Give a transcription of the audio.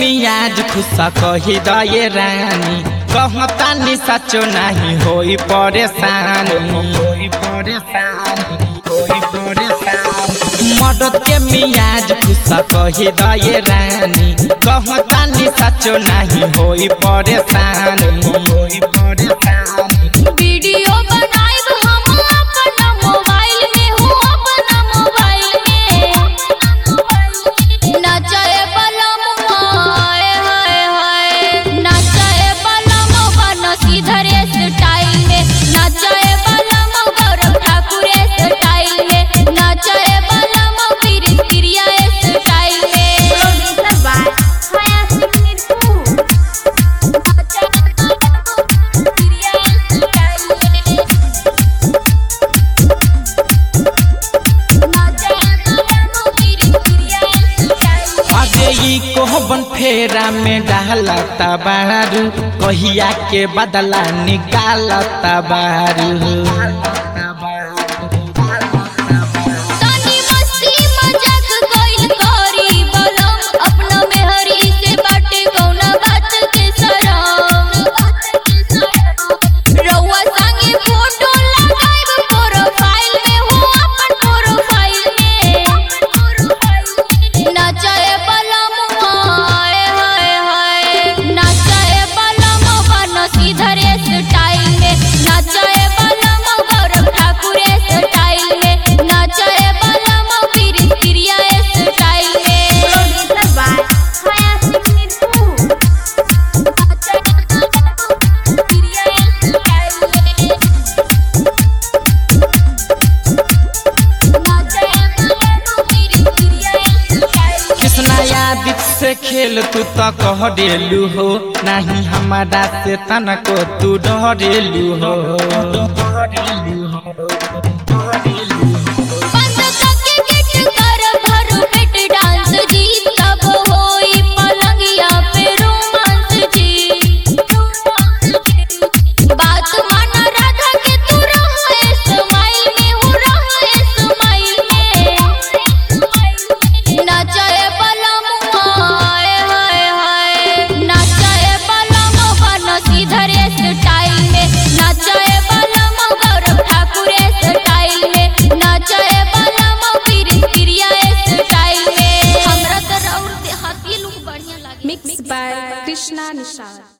मियाज खुशा कही दये रानी कहतानी सचो नहीं होई परेशानी होई परेशानी होई परेशानी मदद के मियाज खुशा कही दये रानी कहतानी सचो नहीं होई परेशानी होई परेशानी वीडियो बनाइब हम अपना मोबाइल में हो अपना मोबाइल में नचाए बलम हाय हाय हाय नचाए बलम बन सीधर स्टाइल में नचाए बलम गौरव ठाकुर स्टाइल में नचाए बलम वीर प्रिया स्टाइल में अरे ई कोहबन फेरा में डालता बारू कहिया के बदला निकालता बारू तानी मस्ती मजाक कइल करी बलम अपना मेहरी से बाटे कौना बात के शरम रउआ संगे फोटो लगाइब प्रोफाइल में हो अपन प्रोफाइल में नचाए बलम हाय हाय हाय नचाए बलम बन सीधर स्टाइल में नचाए बलम गौरव ठाकुर स्टाइल में नचाए बलम वीर प्रिया स्टाइल में कृष्णा यादित से खेल तू तो कह डेलू हो नहीं हमारा से तनको तू डरेलू हो बंद करके गेट कर भर पेट डांस जी तब होई पलंगिया पे रोमांस जी बात माना राधा के तू रहे स्माइल में हो रहे स्माइल में नचाए बलम हाय हाय हाय नचाए बलम बन सीधर स्टाइल में नचाए बलम गौरव ठाकुर स्टाइल में नचाए बलम वीर प्रिया स्टाइल में हमरा तो राउर देहाती लुक बढ़िया लागे Mixed by Krishna Nishad.